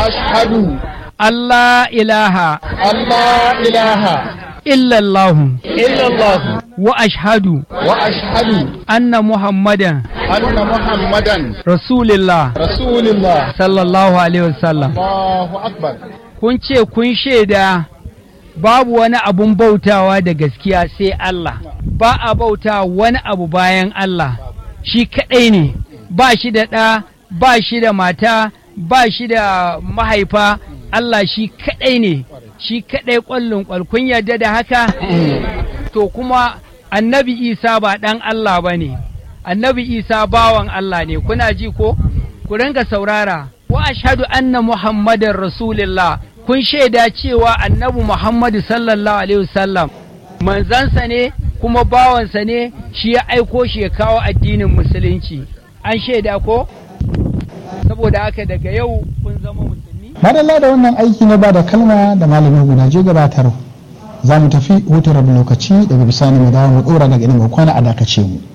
ashhadu Allah ilaha Allah ilaha illallahu illallah wa ashhadu wa ashhadu anna muhammadan anna muhammadan rasulillah rasulullah sallallahu alaihi wasallam Allahu akbar kun ce kun shaida babu wani abun bautawa da gaskiya sai Allah ba a bauta wani abu bayan Allah shi kaɗai ne ba shi da ɗa ba shi da mata ba shi da mahaifa Allah shi kaɗai ne shi kaɗai ƙwallon ƙwal kun yarda da haka to kuma annabi isa ba ɗan Allah ba ne annabi isa bawan Allah ne kuna ji ko ku ringa saurara wa ashhadu anna muhammadar rasulullah kun shaida cewa annabi muhammadu sallallahu alaihi wasallam manzansa ne kuma bawansa ne shi ya aiko shi ya kawo addinin musulunci an shaida ko saboda haka daga yau kun zama musulmi madalla da wannan aiki na ba da kalma da malamin gudaje gabatar za mu tafi hutun rabin lokaci daga bisani mu dawo mu dora daga inda mu kwana a dakace mu